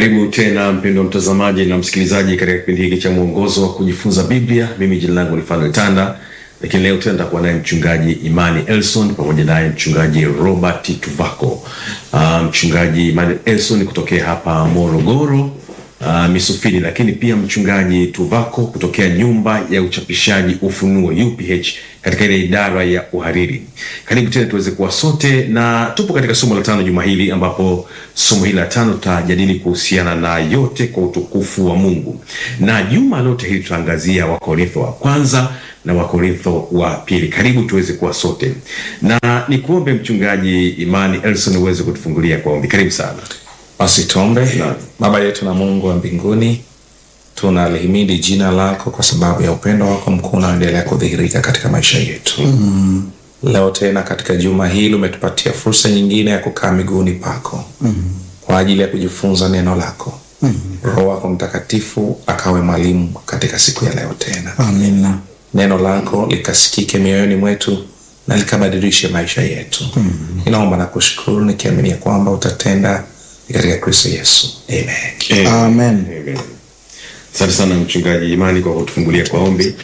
Karibu tena mpendwa mtazamaji na msikilizaji katika kipindi hiki cha mwongozo wa kujifunza Biblia. Mimi jina langu ni Fanuel Tanda, lakini leo tena nitakuwa naye mchungaji Imani Elson pamoja naye mchungaji Robert Tuvako. Uh, mchungaji Imani Elson kutokea hapa Morogoro uh, Misufini, lakini pia mchungaji Tuvako kutokea nyumba ya uchapishaji Ufunuo UPH katika ile idara ya uhariri. Karibu tena tuweze kuwa sote, na tupo katika somo la tano juma hili, ambapo somo hili la tano tutajadili kuhusiana na yote kwa utukufu wa Mungu, na juma lote hili tutaangazia Wakorintho wa kwanza na Wakorintho wa pili. Karibu tuweze kuwa sote, na nikuombe mchungaji Imani Elson uweze kutufungulia kwa ombi. Karibu sana. Basi tuombe. Naam. Baba yetu na Mungu wa mbinguni, tunalihimidi jina lako kwa sababu ya upendo wako mkuu unaoendelea kudhihirika katika maisha yetu. Leo tena katika juma hili umetupatia fursa nyingine ya kukaa miguuni pako kwa ajili ya kujifunza neno lako. Roho wako Mtakatifu akawe mwalimu katika siku ya leo tena, Amina. neno lako likasikike mioyoni mwetu na likabadilishe maisha yetu. Ninaomba na kushukuru nikiamini ya kwamba utatenda katika Kristo Yesu. Amen. Amen. Amen. Asante sana mchungaji Imani kwa kutufungulia kwa ombi,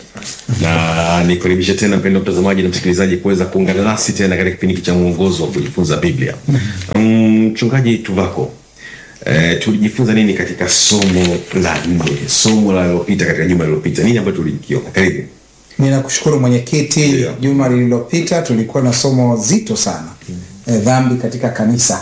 na nikaribisha tena mpendwa mtazamaji na msikilizaji kuweza kuungana nasi tena katika kipindi hiki cha mwongozo wa kujifunza Biblia. Mm, Mchungaji Tuvako, eh, tulijifunza nini katika somo la nne, somo la lilopita, katika juma lililopita, nini ambacho tulikiona? Karibu. Ninakushukuru mwenyekiti. Ndio. Juma lililopita tulikuwa na somo zito sana e, dhambi katika kanisa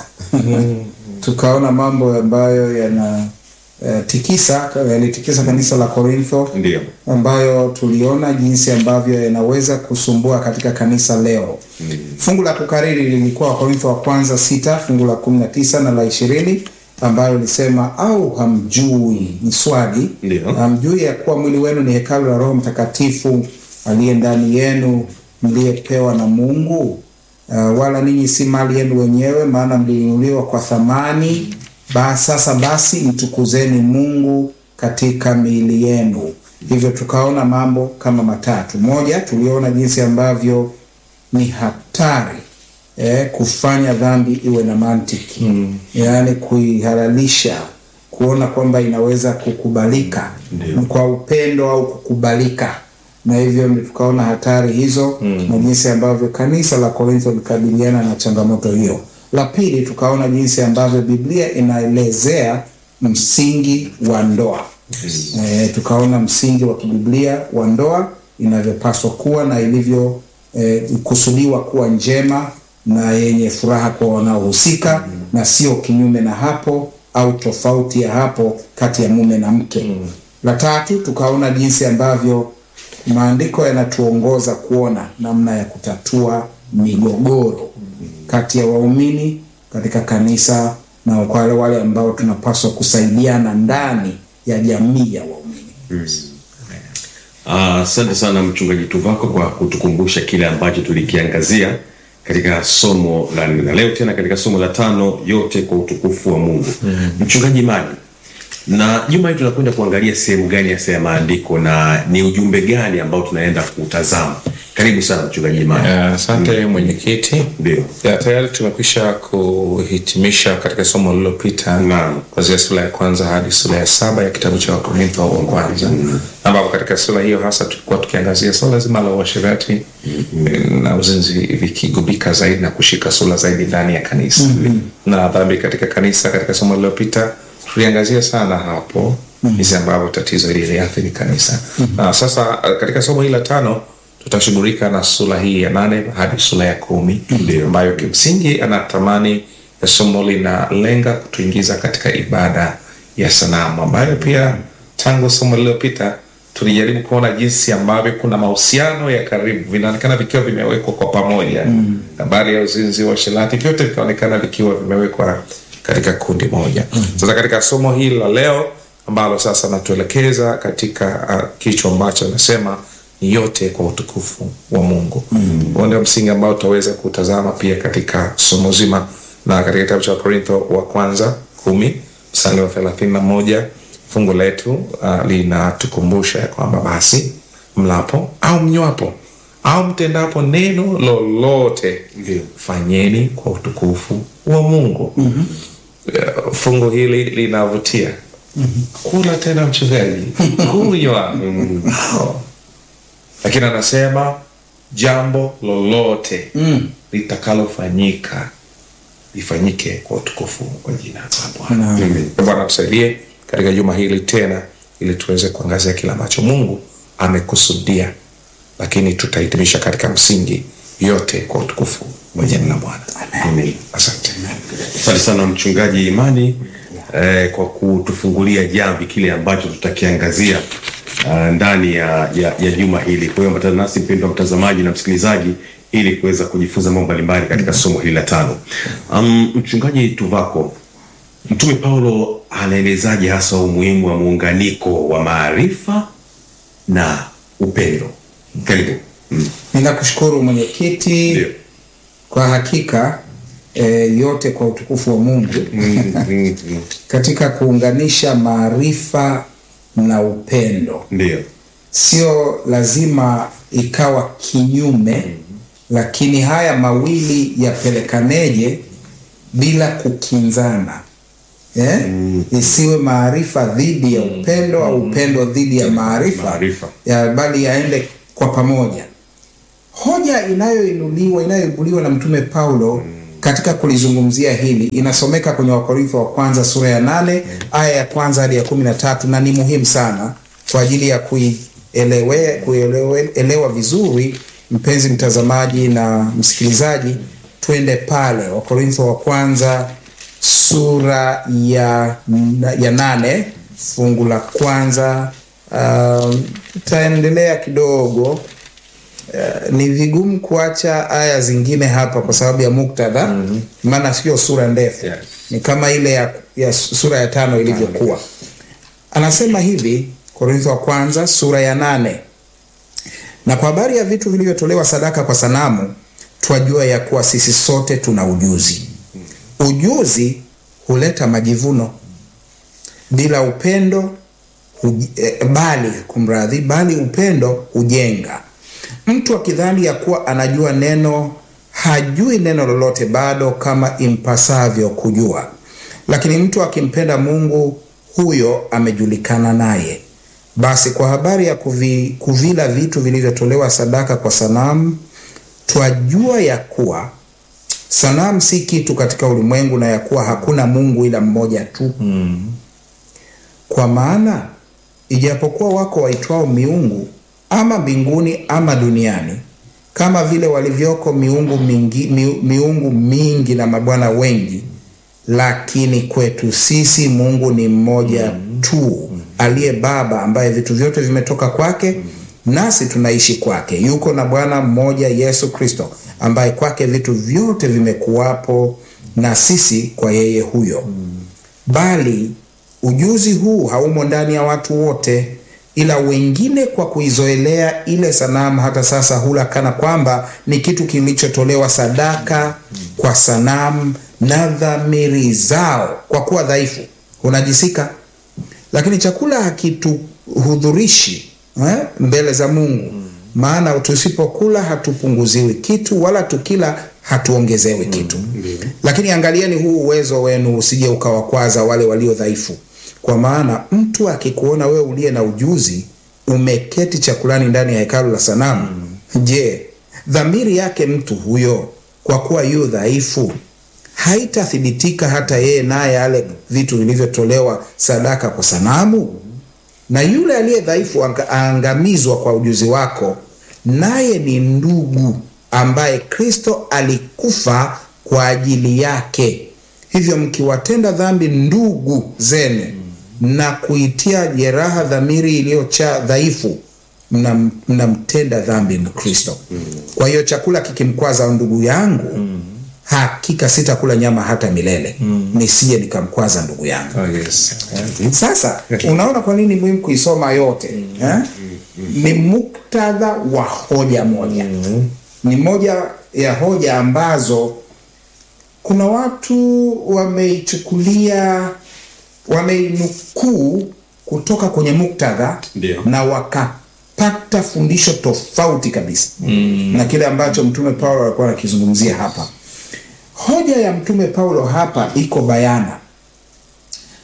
tukaona mambo ambayo yana e, tikisa yalitikisa kanisa la Korintho Ndio. ambayo tuliona jinsi ambavyo yanaweza kusumbua katika kanisa leo. Fungu la kukariri lilikuwa Wakorintho wa kwanza sita fungu la kumi na tisa na la ishirini ambayo lisema au hamjui, ni swali, Ndio. hamjui ya kuwa mwili wenu ni hekalu la Roho Mtakatifu aliye ndani yenu mliyepewa na Mungu, uh, wala ninyi si mali yenu wenyewe, maana mlinunuliwa kwa thamani. Ba, sasa basi mtukuzeni Mungu katika miili yenu. Hivyo tukaona mambo kama matatu. Moja, tuliona jinsi ambavyo ni hatari eh, kufanya dhambi iwe na mantiki mm. yaani kuihalalisha kuona kwamba inaweza kukubalika Ndio. kwa upendo au kukubalika na hivyo ndio tukaona hatari hizo mm. na jinsi ambavyo kanisa la Korintho likabiliana na changamoto hiyo. La pili tukaona jinsi ambavyo Biblia inaelezea msingi wa ndoa e, tukaona msingi wa kibiblia wa ndoa inavyopaswa kuwa na ilivyo e, kusudiwa kuwa njema na yenye furaha kwa wanaohusika na sio kinyume na hapo au tofauti ya hapo kati ya mume na mke. La tatu tukaona jinsi ambavyo maandiko yanatuongoza kuona namna ya kutatua migogoro kati ya waumini katika kanisa na kwa wale wale ambao tunapaswa kusaidiana ndani ya jamii ya waumini. Ah, Asante sana mchungaji Tuvako kwa kutukumbusha kile ambacho tulikiangazia katika somo la nne, na leo tena katika somo la tano, yote kwa utukufu wa Mungu. Mchungaji Imani, na juma hili tunakwenda kuangalia sehemu gani hasa ya maandiko na ni ujumbe gani ambao tunaenda kutazama? Karibu sana mchungaji Imani. Eh, Asante mwenyekiti. Ndio. Ya, tayari tumekwisha kuhitimisha katika somo lililopita Naam. kuanzia sura ya kwanza hadi sura ya saba ya kitabu cha Wakorintho wa kwanza ambapo katika sura hiyo hasa tulikuwa tukiangazia suala zima la uasherati eh, na uzinzi vikigubika zaidi na kushika sura zaidi ndani ya kanisa na dhambi katika kanisa. Katika somo lililopita tuliangazia sana hapo jinsi ambavyo tatizo hili liliathiri kanisa na sasa eh, katika somo hili la tano tutashughulika na sura hii ya nane hadi sura ya kumi ambayo kimsingi anatamani ya somo linalenga kutuingiza katika ibada ya sanamu ambayo pia tangu somo lililopita tulijaribu kuona jinsi ambavyo kuna mahusiano ya karibu vinaonekana vikiwa vimewekwa kwa pamoja habari ya uzinzi wa shelati vyote vikaonekana vikiwa vimewekwa katika kundi moja sasa katika somo hili la leo ambalo sasa natuelekeza katika uh, kichwa ambacho anasema ni yote kwa utukufu wa Mungu. Huo ndio msingi ambao tutaweza kutazama pia katika somo zima, na katika kitabu cha Korintho wa kwanza kumi mstari wa thelathini na moja fungu letu uh, linatukumbusha ya kwamba basi mlapo au mnywapo au mtendapo neno lolote Ndio. fanyeni kwa utukufu wa Mungu. uh, fungu hili linavutia kula tena mchungaji kunywa Wow. lakini anasema jambo lolote Mm. litakalofanyika lifanyike kwa utukufu wa jina la Bwana. Naam. Amen. Bwana tusaidie katika juma hili tena, ili tuweze kuangazia kile ambacho Mungu amekusudia, lakini tutahitimisha katika msingi yote kwa utukufu wa jina la Bwana. Amen. Asante. Asante sana mchungaji Imani eh, kwa kutufungulia jamvi kile ambacho tutakiangazia uh, ndani ya, ya, ya juma hili. Kwa hiyo ambatana nasi mpendwa mtazamaji na msikilizaji ili kuweza kujifunza mambo mbalimbali katika somo hili la tano. Um, mchungaji Tuvako, Mtume Paulo anaelezaje hasa umuhimu wa muunganiko wa maarifa na upendo? Karibu. Mm. Ninakushukuru mwenyekiti. Ndio. Kwa hakika e, yote kwa utukufu wa Mungu Mm, mm, mm. katika kuunganisha maarifa na upendo. Ndio. Sio lazima ikawa kinyume, lakini haya mawili yapelekaneje bila kukinzana eh? Isiwe maarifa dhidi ya upendo au upendo dhidi ya maarifa, Maarifa. ya bali yaende kwa pamoja. Hoja inayoinuliwa inayoibuliwa na Mtume Paulo katika kulizungumzia hili inasomeka kwenye Wakorintho wa kwanza sura ya nane aya ya kwanza hadi ya kumi na tatu na ni muhimu sana kwa ajili ya kuielewe kuelewe- elewa vizuri, mpenzi mtazamaji na msikilizaji, twende pale Wakorintho wa kwanza sura ya, ya nane fungu la kwanza. Um, tutaendelea kidogo Uh, ni vigumu kuacha aya zingine hapa kwa sababu ya muktadha maana sio sura ndefu Yes. ni kama ile ya, ya sura ya tano ilivyokuwa anasema hivi korintho wa kwanza sura ya nane na kwa habari ya vitu vilivyotolewa sadaka kwa sanamu twajua ya kuwa sisi sote tuna ujuzi ujuzi huleta majivuno bila upendo huj, eh, bali kumradhi bali upendo hujenga mtu akidhani ya kuwa anajua neno hajui neno lolote bado kama impasavyo kujua lakini mtu akimpenda mungu huyo amejulikana naye basi kwa habari ya kuvi, kuvila vitu vilivyotolewa sadaka kwa sanamu twajua ya kuwa sanamu si kitu katika ulimwengu na ya kuwa hakuna mungu ila mmoja tu kwa maana ijapokuwa wako waitwao miungu ama mbinguni ama duniani kama vile walivyoko miungu mingi, mi, miungu mingi na mabwana wengi lakini kwetu sisi mungu ni mmoja tu aliye baba ambaye vitu vyote vimetoka kwake nasi tunaishi kwake yuko na bwana mmoja yesu kristo ambaye kwake vitu vyote vimekuwapo na sisi kwa yeye huyo bali ujuzi huu haumo ndani ya watu wote ila wengine kwa kuizoelea ile sanamu hata sasa hula kana kwamba ni kitu kilichotolewa sadaka kwa sanamu na dhamiri zao kwa kuwa dhaifu hunajisika lakini chakula hakituhudhurishi eh, mbele za mungu maana tusipokula hatupunguziwi kitu wala tukila hatuongezewi kitu lakini angalieni huu uwezo wenu usije ukawakwaza wale walio dhaifu kwa maana mtu akikuona wewe uliye na ujuzi umeketi chakulani ndani ya hekalu la sanamu je dhamiri yake mtu huyo kwa kuwa yu dhaifu haitathibitika hata yeye naye ale vitu vilivyotolewa sadaka kwa sanamu na yule aliye dhaifu anga- aangamizwa kwa ujuzi wako naye ni ndugu ambaye kristo alikufa kwa ajili yake hivyo mkiwatenda dhambi ndugu zenu na kuitia jeraha dhamiri iliyocha dhaifu mnam- mnamtenda dhambi mkristo kwa hiyo chakula kikimkwaza ndugu yangu hakika sitakula nyama hata milele nisije nikamkwaza ndugu yangu Oh, yes. sasa unaona kwa nini muhimu kuisoma yote eh? ni muktadha wa hoja moja ni moja ya hoja ambazo kuna watu wameichukulia wameinukuu kutoka kwenye muktadha Ndio. na wakapata fundisho tofauti kabisa mm. na kile ambacho mtume paulo alikuwa anakizungumzia hapa hoja ya mtume paulo hapa iko bayana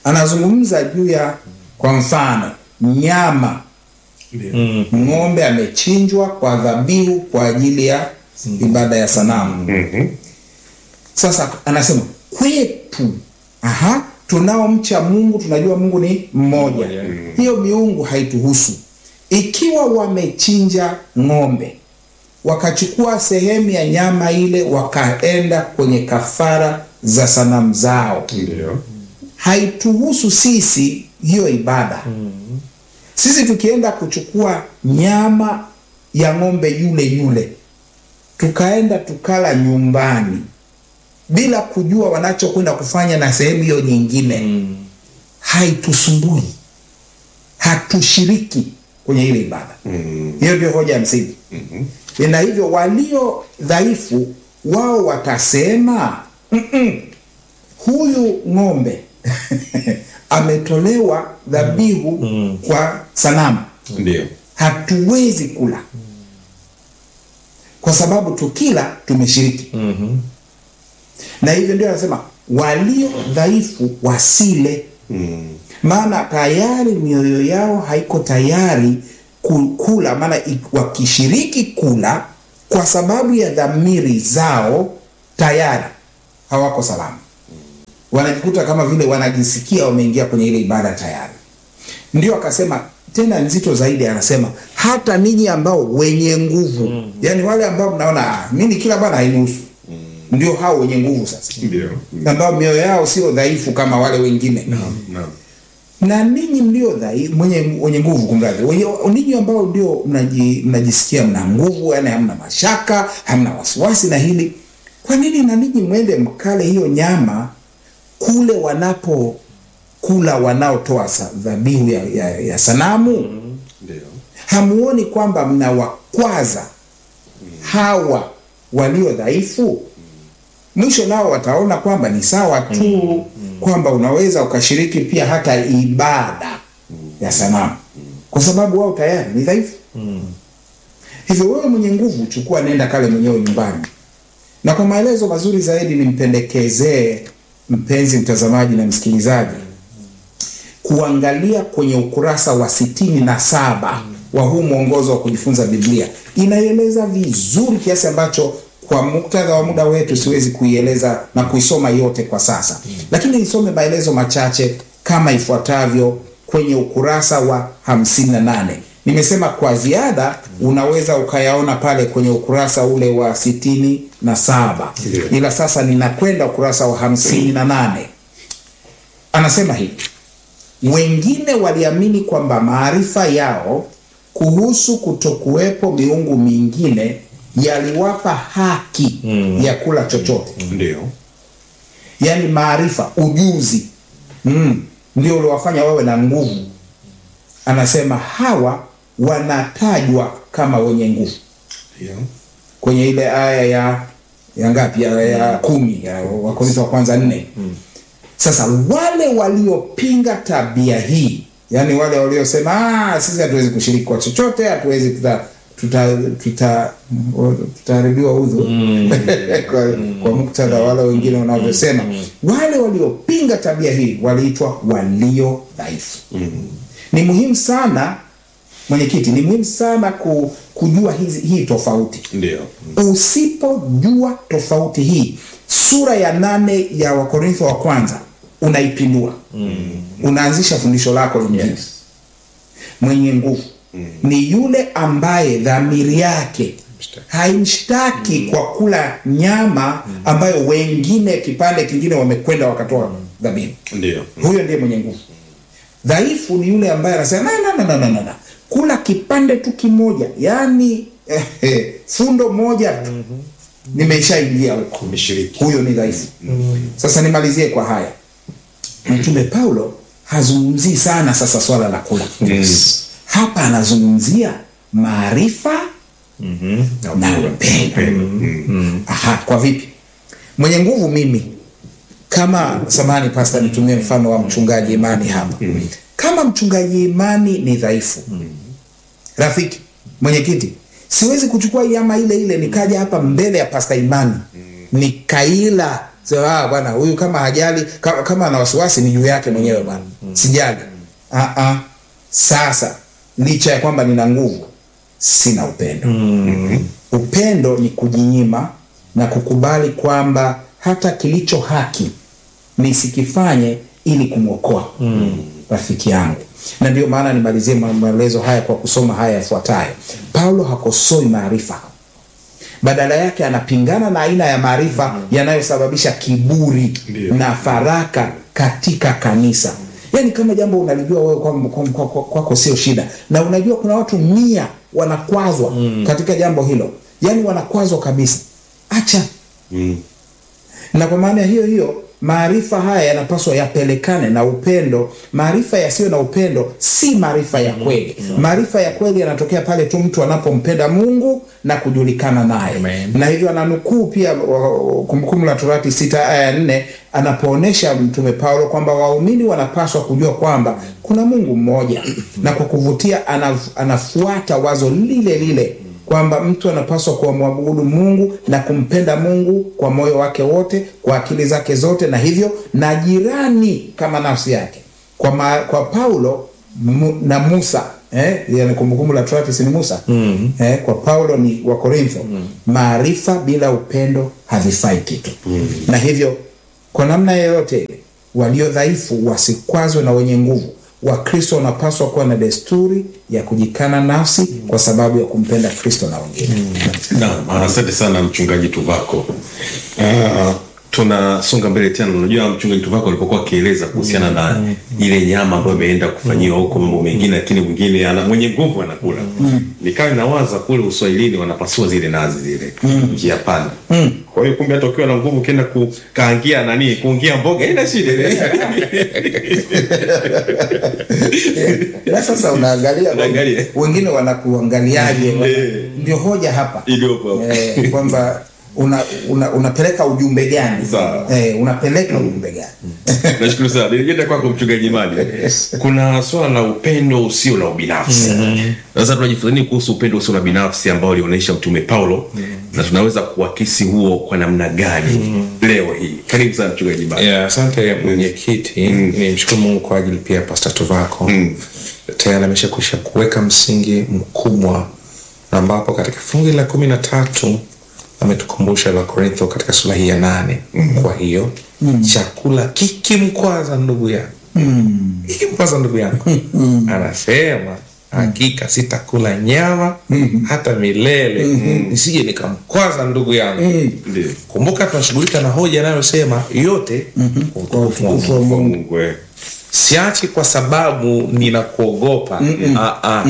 anazungumza juu ya kwa mfano nyama ng'ombe amechinjwa kwa dhabihu kwa ajili ya ibada ya sanamu sasa anasema kwetu aha tunaomcha mungu tunajua mungu ni mmoja hiyo miungu haituhusu ikiwa wamechinja ng'ombe wakachukua sehemu ya nyama ile wakaenda kwenye kafara za sanamu zao Ndio. haituhusu sisi hiyo ibada sisi tukienda kuchukua nyama ya ng'ombe yule yule tukaenda tukala nyumbani bila kujua wanachokwenda kufanya na sehemu hiyo nyingine haitusumbui hatushiriki kwenye ile ibada hiyo ndio hoja ya msingi na hivyo walio dhaifu wao watasema "Mm-mm, huyu ng'ombe ametolewa dhabihu kwa sanamu Ndio. hatuwezi kula kwa sababu tukila tumeshiriki na hivyo ndio anasema walio dhaifu wasile maana tayari mioyo yao haiko tayari ku- kula maana i- wakishiriki kula kwa sababu ya dhamiri zao tayari hawako salama wanajikuta kama vile wanajisikia wameingia kwenye ile ibada tayari ndio akasema tena nzito zaidi anasema hata ninyi ambao wenye nguvu mm. yaani wale ambao mnaona "Ah, mimi kila bana hainihusu mm. ndio hao wenye nguvu sasa Ndio. ambao mioyo yao sio dhaifu kama wale wengine Naam. na ninyi mlio dhaifu mwenye wenye nguvu kumradhi wenye ninyi ambao ndio mnaji, mnajisikia mna nguvu yani hamna mashaka hamna wasiwasi na hili kwa nini na ninyi mwende mkale hiyo nyama kule wanapo kula wanaotoa sa- dhabihu ya, ya, ya sanamu Ndio. hamuoni kwamba mnawakwaza hawa walio dhaifu mwisho nao wataona kwamba ni sawa tu kwamba unaweza ukashiriki pia hata ibada ya sanamu kwa sababu wao tayari ni dhaifu hivyo wewe mwenye nguvu chukua nenda kale mwenyewe nyumbani na kwa maelezo mazuri zaidi nimpendekezee mpenzi mtazamaji na msikilizaji kuangalia kwenye ukurasa wa sitini na saba wa huu mwongozo wa kujifunza Biblia. Inaeleza vizuri kiasi ambacho kwa muktadha wa muda wetu siwezi kuieleza na kuisoma yote kwa sasa, lakini nisome maelezo machache kama ifuatavyo kwenye ukurasa wa 58. Nimesema kwa ziada unaweza ukayaona pale kwenye ukurasa ule wa sitini na saba, ila sasa ninakwenda ukurasa wa hamsini na nane. Anasema hivi wengine waliamini kwamba maarifa yao kuhusu kutokuwepo miungu mingine yaliwapa haki ya kula chochote Ndio. yaani maarifa ujuzi mm, ndio uliwafanya wawe na nguvu anasema hawa wanatajwa kama wenye nguvu Ndio. kwenye ile aya ya ya ngapi ya, ya kumi ya wakorintho wa kwanza nne sasa wale waliopinga tabia hii yani wale waliosema "Ah, sisi hatuwezi kushiriki kwa chochote hatuwezi tuta tuta tuta tutaharibiwa udhu kwa, kwa muktadha wale wengine wanavyosema wale waliopinga tabia hii waliitwa walio dhaifu ni muhimu sana mwenyekiti ni muhimu sana ku, kujua hizi, hii tofauti Ndio. usipojua tofauti hii sura ya nane ya wakorintho wa kwanza unaipindua mm. unaanzisha fundisho lako lingine Yes. mwenye nguvu mm. ni yule ambaye dhamiri yake haimshtaki mm. kwa kula nyama ambayo wengine kipande kingine wamekwenda wakatoa dhabihu Ndio. huyo ndiye mwenye nguvu dhaifu ni yule ambaye anasema "Na, na, na, na, na, na, na. kula kipande tu kimoja yaani eh, eh, fundo moja tu nimeshaingia huko Umeshiriki. huyo ni dhaifu sasa nimalizie kwa haya mtume paulo hazungumzii sana sasa swala la kula Yes. hapa anazungumzia maarifa na upendo Aha, kwa vipi mwenye nguvu mimi kama samani pasta nitumie mfano wa mchungaji imani hapa kama mchungaji imani ni dhaifu rafiki mwenyekiti siwezi kuchukua nyama ile ile nikaja hapa mbele ya pasta imani nikaila sema ah, bwana huyu kama hajali kama, kama ana wasiwasi ni juu yake mwenyewe bwana, sijali. Ah, ah. Sasa licha ya kwamba nina nguvu, sina upendo. Upendo ni kujinyima na kukubali kwamba hata kilicho haki nisikifanye ili kumwokoa rafiki yangu. Na ndio maana nimalizie ma- maelezo haya kwa kusoma haya yafuatayo. Paulo hakosoi maarifa, badala yake anapingana na aina ya maarifa yanayosababisha kiburi na faraka katika kanisa. Yaani kama jambo unalijua wewe kwako kwa, kwa, kwa, kwako sio shida, na unajua kuna watu mia wanakwazwa katika jambo hilo, yaani wanakwazwa kabisa, acha na kwa maana hiyo hiyo maarifa haya yanapaswa yapelekane na upendo. Maarifa yasiyo na upendo si maarifa ya kweli. Maarifa ya kweli yanatokea pale tu mtu anapompenda Mungu na kujulikana naye, Amen. na hivyo ananukuu pia wa- Kumbukumbu la Torati sita aya ya nne anapoonyesha Mtume Paulo kwamba waumini wanapaswa kujua kwamba kuna Mungu mmoja, na kwa kuvutia anaf, anafuata wazo lile lile kwamba mtu anapaswa kuwamwabudu Mungu na kumpenda Mungu kwa moyo wake wote, kwa akili zake zote, na hivyo na jirani kama nafsi yake. Kwa, ma, kwa Paulo mu, na Musa eh, yani Kumbukumbu la Torati si ni Musa mm. eh, kwa Paulo ni wa Korintho mm. maarifa bila upendo havifai kitu mm. na hivyo kwa namna yoyote ile walio dhaifu wasikwazwe na wenye nguvu. Wakristo wanapaswa kuwa na desturi ya kujikana nafsi kwa sababu ya kumpenda Kristo na wengine. Naam, asante sana mchungaji Tuvako. Uh, tunasonga mbele tena. Unajua mchungaji Tuvako alipokuwa akieleza kuhusiana na ile nyama ambayo imeenda kufanyiwa huko mambo mengine, lakini mwingine ana mwenye nguvu anakula. Nikawa nawaza kule Uswahilini wanapasua zile nazi zile njia panda. Kwa hiyo kumbe hata ukiwa na nguvu ukienda kukaangia nani kuungia mboga ina shida Na sasa unaangalia Unaangalia. wengine wanakuangaliaje, wana- Eh. ndio hoja hapa iliyopo hapo. eh, kwamba una, una, unapeleka ujumbe gani? Sawa. Eh, unapeleka ujumbe gani? Nashukuru sana. Nirejea kwako mchungaji Imani. Kuna swala la upendo usio na ubinafsi. Sasa tunajifunza nini kuhusu upendo usio na binafsi ambao alionyesha Mtume Paulo na tunaweza kuakisi huo kwa namna gani leo hii? Karibu sana mchungaji Imani. Yeah, asante mwenyekiti. Ni mshukuru Mungu kwa ajili pia ya Pastor Tuvako tayari ameshakwisha kuweka msingi mkubwa, ambapo katika fungu la kumi na tatu ametukumbusha la Korintho katika sura hii ya nane. Kwa hiyo chakula kikimkwaza ndugu yangu, kikimkwaza ndugu yangu, anasema hakika sitakula nyama hata milele, nisije nikamkwaza ndugu yangu. Ndio. Kumbuka tunashughulika na hoja inayosema yote kwa utukufu wa Mungu. Utukufu wa Mungu. Mungu eh. Siachi kwa sababu ninakuogopa. Ah, ah.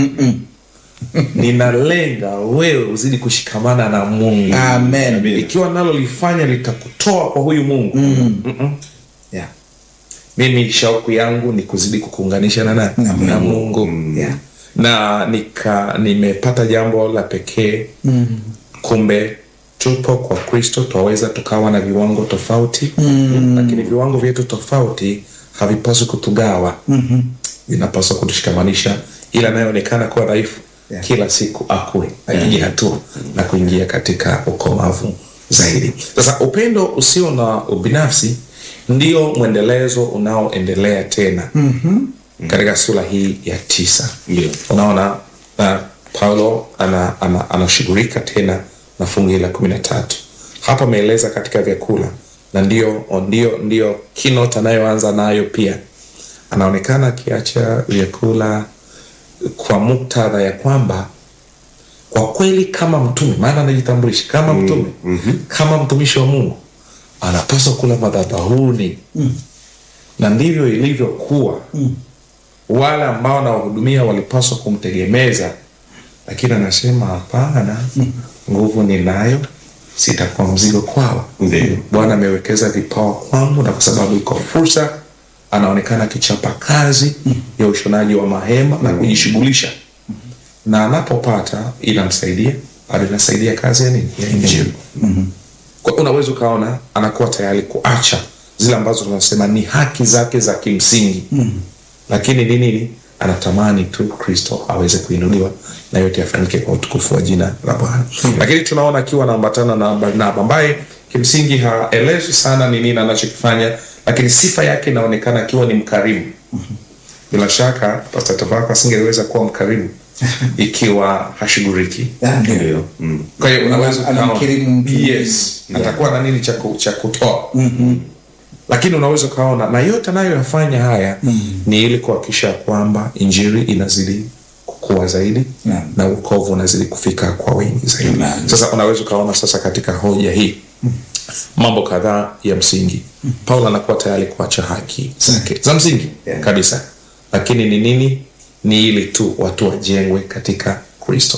Ninalenga wewe uzidi kushikamana na Mungu. Amen. Ikiwa nalo lifanya litakutoa kwa huyu Mungu. Mm-mm. Yeah. Mimi shauku yangu ni kuzidi kukuunganisha na nani? Na Na Mungu. Yeah. Na nika nimepata jambo la pekee. Kumbe tupo kwa Kristo, twaweza tukawa na viwango tofauti lakini viwango vyetu tofauti havipaswi kutugawa vinapaswa kutushikamanisha, ila anayeonekana kuwa dhaifu Yeah. kila siku akue apige hatua na kuingia katika ukomavu zaidi. Sasa upendo usio na ubinafsi ndio mwendelezo unaoendelea tena katika sura hii ya tisa. Ndio. Unaona uh, Paulo ana- ana- anashughulika tena na fungu la kumi na tatu hapa ameeleza katika vyakula na ndio ndio ndio keynote anayoanza nayo pia anaonekana akiacha vyakula kwa muktadha ya kwamba kwa kweli kama mtume maana anajitambulisha kama mtume kama mtumishi wa mungu anapaswa kula madhabahuni na ndivyo ilivyokuwa wale ambao anawahudumia walipaswa kumtegemeza lakini anasema hapana nguvu ninayo sitakuwa mzigo kwao Ndio. bwana amewekeza vipawa kwangu na kwa sababu iko fursa anaonekana akichapa kazi ya ushonaji wa mahema na kujishughulisha na anapopata inamsaidia bado inasaidia kazi ya nini ya injili kwa unaweza ukaona anakuwa tayari kuacha zile ambazo tunasema ni haki zake za kimsingi lakini ni nini anatamani tu kristo aweze kuinuliwa na yote yafanyike kwa utukufu wa jina la bwana lakini tunaona akiwa anaambatana na barnaba ambaye kimsingi haelezwi sana ni nini anachokifanya lakini sifa yake inaonekana akiwa ni mkarimu bila shaka Pastor Tavako asingeweza kuwa mkarimu ikiwa hashughuliki Ah, ndio. Ndio. Mm. kwa hiyo unaweza Ana- anamkirimu ukaona mtu. yes atakuwa na nini cha ku- cha kutoa lakini unaweza ukaona na yote anayoyafanya haya ni ili kuhakikisha kwamba injili inazidi kukua zaidi Naam. na ukovu unazidi kufika kwa wengi zaidi Naam. sasa unaweza ukaona sasa katika hoja hii mambo kadhaa ya msingi paulo anakuwa tayari kuacha haki zake za msingi Yeah. kabisa lakini ni nini ni ili tu watu wajengwe katika kristo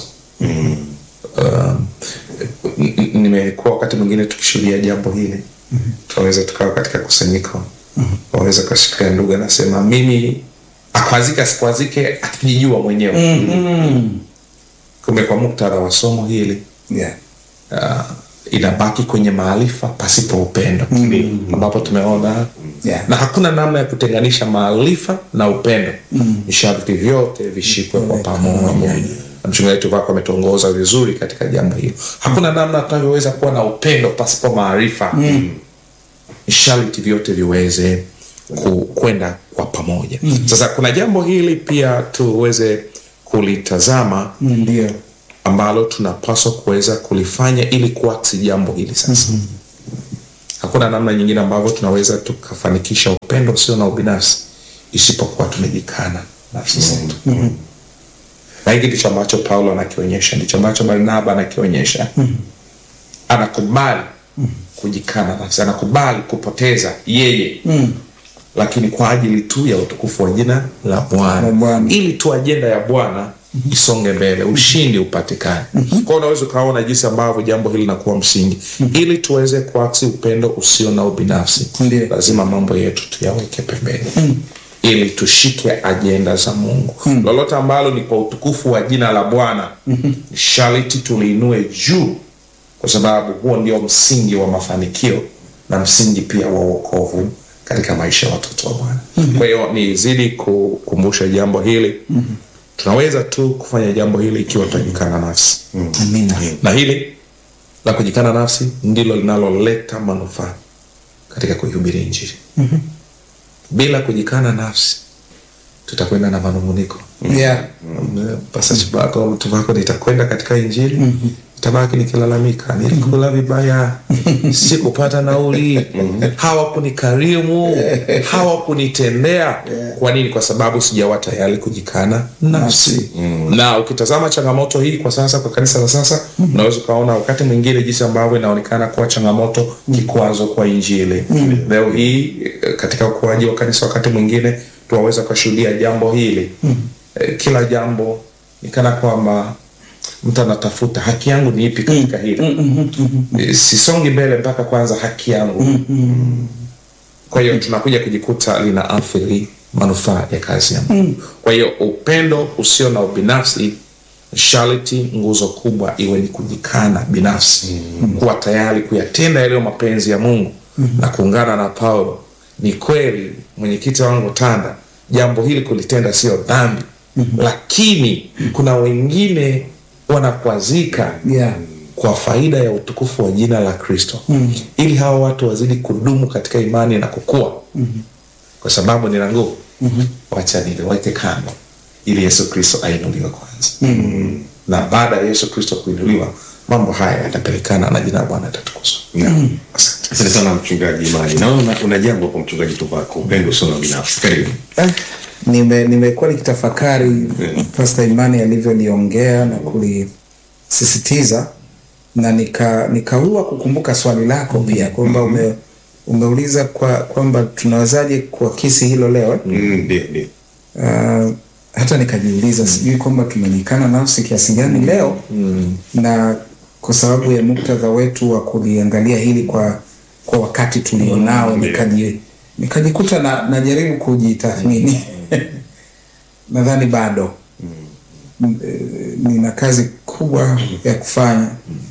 um, n- n- nimekuwa wakati mwingine tukishuhudia jambo hili tunaweza tukawa katika kusanyiko waweza kashikia ndugu anasema mimi akwazike asikwazike akijijua mwenyewe kumbe kwa muktadha wa somo hili Yeah. uh, inabaki kwenye maarifa pasipo upendo ambapo tumeona Yeah. na hakuna namna ya kutenganisha maarifa na upendo ni sharti vyote vishikwe kwa pamoja Na mchungaji wetu wako ametuongoza vizuri katika jambo hilo hakuna namna tunavyoweza kuwa na upendo pasipo maarifa ni sharti vyote viweze ku- kwenda kwa pamoja sasa kuna jambo hili pia tuweze kulitazama Mm, Ndio. ambalo tunapaswa kuweza kulifanya ili kuaksi jambo hili sasa hakuna namna nyingine ambavyo tunaweza tukafanikisha upendo usio na ubinafsi isipokuwa tumejikana nafsi zetu na hiki ndicho ambacho paulo anakionyesha ndicho ambacho barnaba anakionyesha anakubali kujikana nafsi anakubali kupoteza yeye lakini kwa ajili tu ya utukufu wa jina la La bwana Bwana. ili tu ajenda ya bwana isonge mbele ushindi upatikane kwao unaweza ukaona jinsi ambavyo jambo hili linakuwa msingi ili tuweze kuaksi upendo usio na ubinafsi Ndiyo. lazima mambo yetu tuyaweke pembeni ili tushike ajenda za mungu lolote ambalo ni kwa utukufu wa jina la bwana ni sharti tuliinue juu kwa sababu huo ndio msingi wa mafanikio na msingi pia wa uokovu katika maisha ya watoto wa bwana kwa hiyo nizidi kukumbusha jambo hili tunaweza tu kufanya jambo hili ikiwa tutajikana nafsi Amina. na hili la kujikana nafsi ndilo linaloleta manufaa katika kuihubiri injili bila kujikana nafsi tutakwenda na manunguniko Yeah. pasachibako mtu wako nitakwenda katika injili nitabaki nikilalamika nilikula vibaya sikupata nauli hawakunikarimu hawakunitendea kwa nini kwa sababu sijawa tayari kujikana nafsi na ukitazama changamoto hii kwa sasa kwa kanisa la sasa unaweza ukaona wakati mwingine jinsi ambavyo inaonekana kuwa changamoto kikwazo kwa injili leo hii eh, katika ukuaji wa kanisa wakati mwingine tunaweza ukashuhudia jambo hili Eh, kila jambo ni kana kwamba mtu anatafuta haki yangu ni ipi katika hili Eh, sisongi mbele mpaka kwanza haki yangu kwa hiyo tunakuja kujikuta lina athiri manufaa ya kazi ya mungu kwa hiyo upendo usio na ubinafsi sharti nguzo kubwa iwe ni kujikana binafsi kuwa tayari kuyatenda yaliyo mapenzi ya mungu na kuungana na paulo ni kweli mwenyekiti wangu tanda jambo hili kulitenda sio dhambi lakini kuna wengine wanakwazika Yeah. kwa faida ya utukufu wa jina la kristo mm. ili hawa watu wazidi kudumu katika imani na kukua mm-hmm. kwa sababu nina nguvu mm-hmm. wacha niliweke kando ili yesu kristo ainuliwe kwanza mm-hmm. na baada ya yesu kristo kuinuliwa mambo haya yatapelekana na jina la bwana yatatukuzwa mm-hmm. asante asante sana mchungaji imani naona una, una jambo kwa mchungaji tuvako upendo usio na binafsi karibu Eh, nime nimekuwa nikitafakari Pasta Imani alivyoliongea na kulisisitiza na nika nikaua kukumbuka swali lako pia kwamba ume, umeuliza kwa kwamba tunawezaje kuakisi hilo leo eh? Mm, ndio ndio uh, hata nikajiuliza sijui kwamba tumejikana nafsi kiasi gani leo na kwa sababu ya muktadha wetu wa kuliangalia hili kwa kwa wakati tulionao nikaji nikajikuta na najaribu kujitathmini nadhani bado M- eh, nina kazi kubwa ya kufanya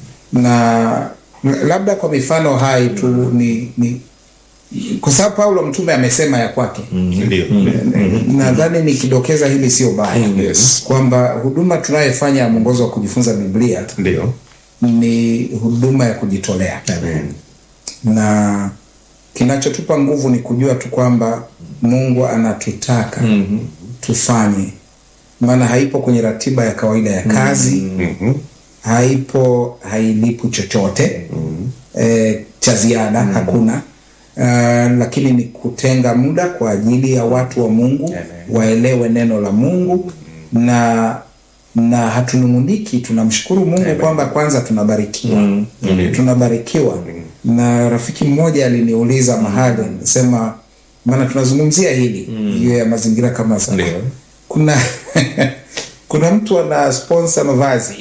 na labda kwa mifano hai tu ni, ni kwa sababu Paulo mtume amesema ya kwake ndio nadhani nikidokeza hili sio baya Yes. kwamba huduma tunayofanya ya mwongozo wa kujifunza biblia ndio ni huduma ya kujitolea na kinachotupa nguvu ni kujua tu kwamba Mungu anatutaka tufanye, maana haipo kwenye ratiba ya kawaida ya kazi haipo, hailipu chochote e, cha ziada hakuna. Uh, lakini ni kutenga muda kwa ajili ya watu wa Mungu waelewe neno la Mungu na na hatunung'uniki, tunamshukuru Mungu kwamba kwanza tunabarikiwa tunabarikiwa. Na rafiki mmoja aliniuliza mahali, anasema maana tunazungumzia hili hiyo ya mazingira kama sasa, Ndio. kuna kuna mtu ana sponsor mavazi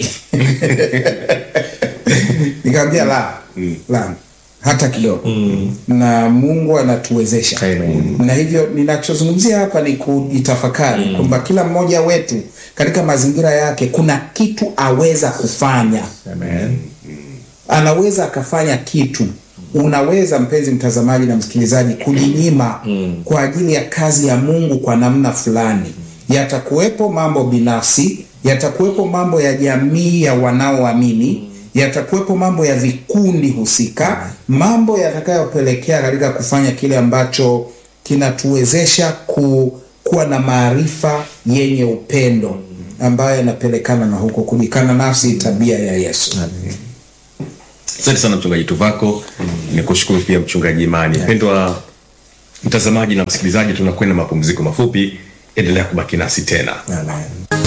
nikamwambia la la hata kidogo na Mungu anatuwezesha Amen. na hivyo ninachozungumzia hapa ni kujitafakari kwamba kila mmoja wetu katika mazingira yake kuna kitu aweza kufanya Amen. anaweza akafanya kitu. Unaweza mpenzi mtazamaji na msikilizaji, kujinyima kwa ajili ya kazi ya Mungu kwa namna fulani. Yatakuwepo mambo binafsi, yatakuwepo mambo ya jamii ya wanaoamini, yatakuwepo mambo ya vikundi husika, mambo yatakayopelekea katika kufanya kile ambacho kinatuwezesha ku, kuwa na maarifa yenye upendo ambayo yanapelekana na huko kujikana nafsi, tabia ya Yesu. Asante sana mchungaji Tuvako, ni kushukuru pia mchungaji Imani. Mpendwa mtazamaji na msikilizaji, tunakwenda mapumziko mafupi, endelea kubaki nasi tena. Amen.